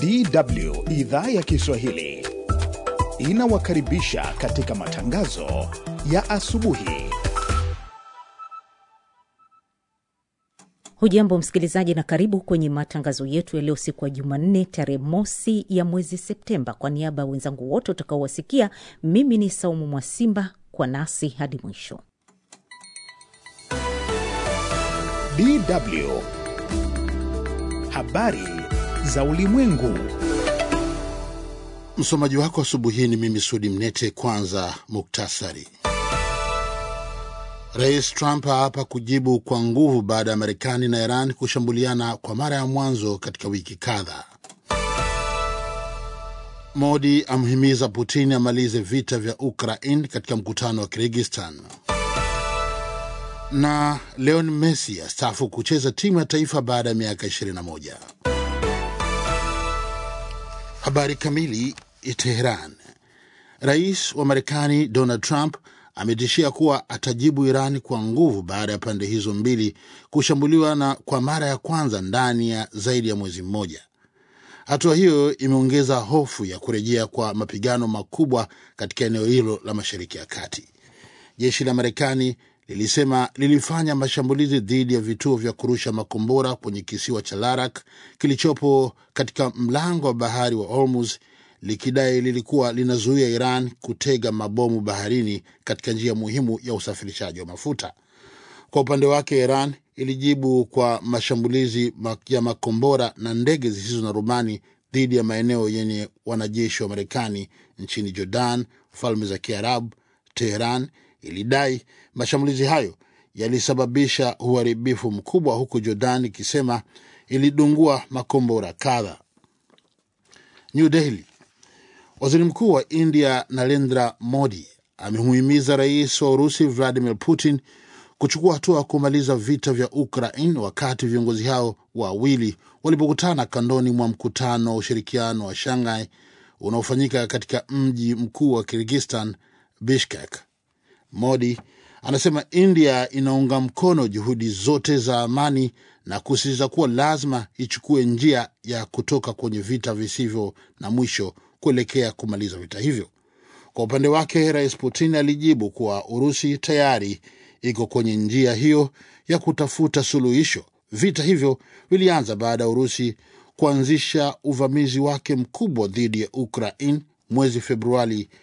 DW idhaa ya Kiswahili inawakaribisha katika matangazo ya asubuhi. Hujambo msikilizaji, na karibu kwenye matangazo yetu ya leo, siku ya Jumanne tarehe mosi ya mwezi Septemba. Kwa niaba ya wenzangu wote utakaowasikia, mimi ni Saumu Mwasimba, kwa nasi hadi mwisho. DW habari za ulimwengu. Msomaji wako asubuhi hii ni mimi Sudi Mnete. Kwanza muktasari. Rais Trump haapa kujibu kwa nguvu baada ya Marekani na Iran kushambuliana kwa mara ya mwanzo katika wiki kadhaa. Modi amhimiza Putin amalize vita vya Ukraine katika mkutano wa Kirgistan. Na Leon Messi astaafu kucheza timu ya taifa baada ya miaka 21. Habari kamili. Teheran. Rais wa Marekani Donald Trump ametishia kuwa atajibu Iran kwa nguvu baada ya pande hizo mbili kushambuliwa na kwa mara ya kwanza ndani ya zaidi ya mwezi mmoja. Hatua hiyo imeongeza hofu ya kurejea kwa mapigano makubwa katika eneo hilo la Mashariki ya Kati. Jeshi la Marekani lilisema lilifanya mashambulizi dhidi ya vituo vya kurusha makombora kwenye kisiwa cha Larak kilichopo katika mlango wa bahari wa Hormuz likidai lilikuwa linazuia Iran kutega mabomu baharini katika njia muhimu ya usafirishaji wa mafuta. Kwa upande wake, Iran ilijibu kwa mashambulizi ya makombora na ndege zisizo na rubani dhidi ya maeneo yenye wanajeshi wa Marekani nchini Jordan, Falme za Kiarabu. Teheran ilidai mashambulizi hayo yalisababisha uharibifu mkubwa, huku Jordan ikisema ilidungua makombora kadha. New Delhi. Waziri Mkuu wa India Narendra Modi amemuhimiza rais wa Urusi Vladimir Putin kuchukua hatua ya kumaliza vita vya Ukraine wakati viongozi hao wawili walipokutana kandoni mwa mkutano wa ushirikiano wa Shanghai unaofanyika katika mji mkuu wa Kirgistan, Bishkek. Modi anasema India inaunga mkono juhudi zote za amani na kusisitiza kuwa lazima ichukue njia ya kutoka kwenye vita visivyo na mwisho kuelekea kumaliza vita hivyo. Kwa upande wake, Rais Putin alijibu kuwa Urusi tayari iko kwenye njia hiyo ya kutafuta suluhisho. Vita hivyo vilianza baada ya Urusi kuanzisha uvamizi wake mkubwa dhidi ya Ukraine mwezi Februari